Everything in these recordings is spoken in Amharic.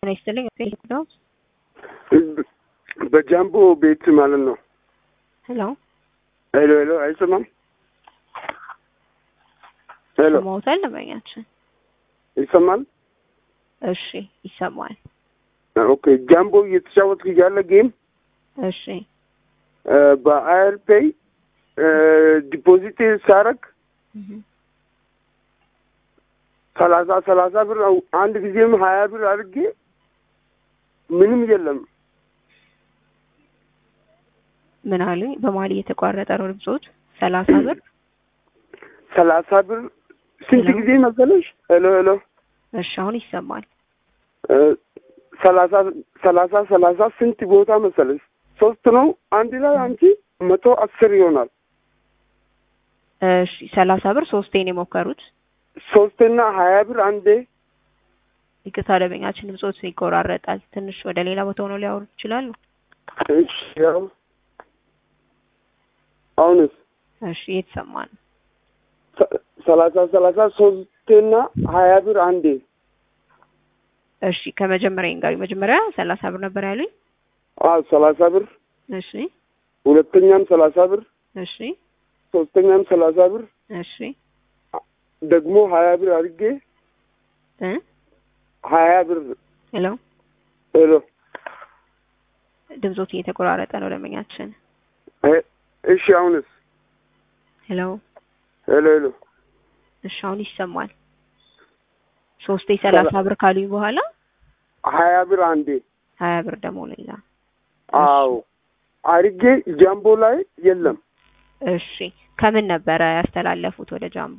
ጤና ይስጥልኝ። ነው በጃምቦ ቤት ማለት ነው። ሄሎ ሄሎ ሄሎ፣ አይሰማም? ሄሎ ሰማሁታል። ደንበኛችን ይሰማል? እሺ ይሰማል። ኦኬ። ጃምቦ እየተጫወትክ እያለ ጌም እሺ በአየር ፔይ ዲፖዚት ሳረግ ሰላሳ ሰላሳ ብር አንድ ጊዜም ሀያ ብር አድርጌ ምንም የለም። ምን አሉኝ? በመሀል እየተቋረጠ ነው ድምጾት። ሰላሳ ብር ሰላሳ ብር ስንት ሄሎ? ጊዜ መሰለሽ? ሄሎ ሄሎ እሺ አሁን ይሰማል። ሰላሳ ሰላሳ ሰላሳ ስንት ቦታ መሰለሽ? ሶስት ነው አንድ ላይ አንቺ መቶ አስር ይሆናል። እሺ ሰላሳ ብር ሶስቴን የሞከሩት። ሶስትና ሀያ ብር አንዴ ይቅርታ ደንበኛችን ድምጾት ይቆራረጣል። ትንሽ ወደ ሌላ ቦታ ሆነው ሊያወሩ ይችላሉ። እሺ ያው አሁንስ እሺ እየተሰማ ነው። ሰ- ሰላሳ ሰላሳ ሶስትና ሀያ ብር አንዴ እሺ ከመጀመሪያ ጋር መጀመሪያ ሰላሳ ብር ነበር ያሉኝ። አዎ ሰላሳ ብር እሺ ሁለተኛም ሰላሳ ብር እሺ ሶስተኛም ሰላሳ ብር እሺ ደግሞ ሀያ ብር አድርጌ እ ሀያ ብር ሄሎ ሄሎ ድምጾት እየተቆራረጠ ነው ደንበኛችን። እ- እሺ አሁንስ ሄሎ ሄሎ ሄሎ እሺ አሁን ይሰማል። ሶስቴ ሰላሳ ብር ካሉኝ በኋላ ሀያ ብር አንዴ ሀያ ብር ደግሞ ሌላ። አዎ አድርጌ ጃምቦ ላይ የለም እሺ ከምን ነበረ ያስተላለፉት ወደ ጃምቦ?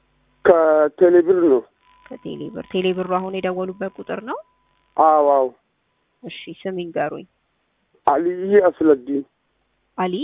ከቴሌብር ነው ከቴሌብር። ቴሌብሩ አሁን የደወሉበት ቁጥር ነው። አዎ አዎ እሺ ስም ይንገሩኝ። አልይ አስለዲን አሊ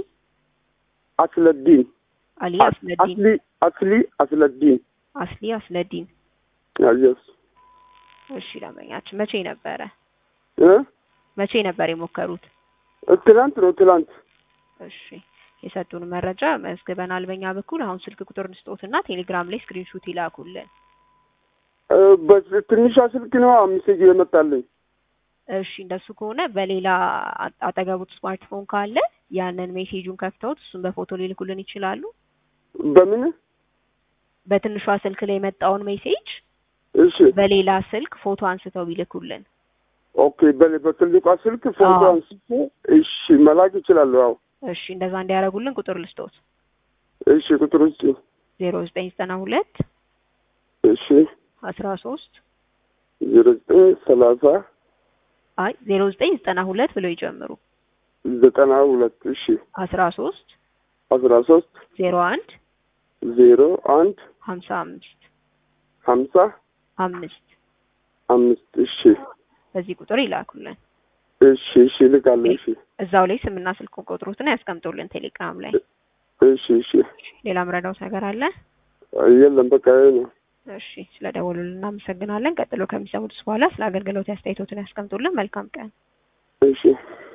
አስለዲን አሊ አስለዲን አስሊ አስሊ አስለዲን አስሊ አስለዲን። አየስ እሺ ደንበኛችን መቼ ነበረ እ መቼ ነበር የሞከሩት? ትላንት ነው ትላንት እሺ የሰጡን መረጃ መዝግበናል በእኛ በኩል። አሁን ስልክ ቁጥር እንስጦትና ቴሌግራም ላይ ስክሪንሹት ይላኩልን። እ በስ- ትንሿ ስልክ ነው ሜሴጅ የመጣልኝ እሺ እንደሱ ከሆነ በሌላ አ- አጠገቡት ስማርትፎን ካለ ያንን ሜሴጁን ከፍተውት እሱን በፎቶ ሊልኩልን ይችላሉ። በምን በትንሿ ስልክ ላይ የመጣውን ሜሴጅ እሺ በሌላ ስልክ ፎቶ አንስተው ቢልኩልን። ኦኬ በ- በትልቋ ስልክ ፎቶ አዎ። አንስቼ እሺ መላክ ይችላሉ አዎ እሺ እንደዛ እንዲያደርጉልን ቁጥር ልስጦት እሺ ቁጥር ውስጥ ዜሮ ዘጠኝ ዘጠና ሁለት እሺ አስራ ሶስት ዜሮ ዘጠኝ ሰላሳ አይ ዜሮ ዘጠኝ ዘጠና ሁለት ብለው ይጀምሩ ዘጠና ሁለት እሺ አስራ ሶስት አስራ ሶስት ዜሮ አንድ ዜሮ አንድ ሀምሳ አምስት ሀምሳ አምስት አምስት እሺ በዚህ ቁጥር ይላኩልን። እሺ እሺ እልካለሁ እሺ እዛው ላይ ስምና ስልክ ቁጥሩትን ያስቀምጡልን ቴሌግራም ላይ። እሺ እሺ ሌላ ምረዳውት ነገር አለ? የለም በቃ ይሄ ነው እሺ ስለ ደወሉልን እናመሰግናለን። ቀጥሎ ከሚሰሙት በኋላ ስለ አገልግሎት አስተያየቶትን ያስቀምጡልን። መልካም ቀን። እሺ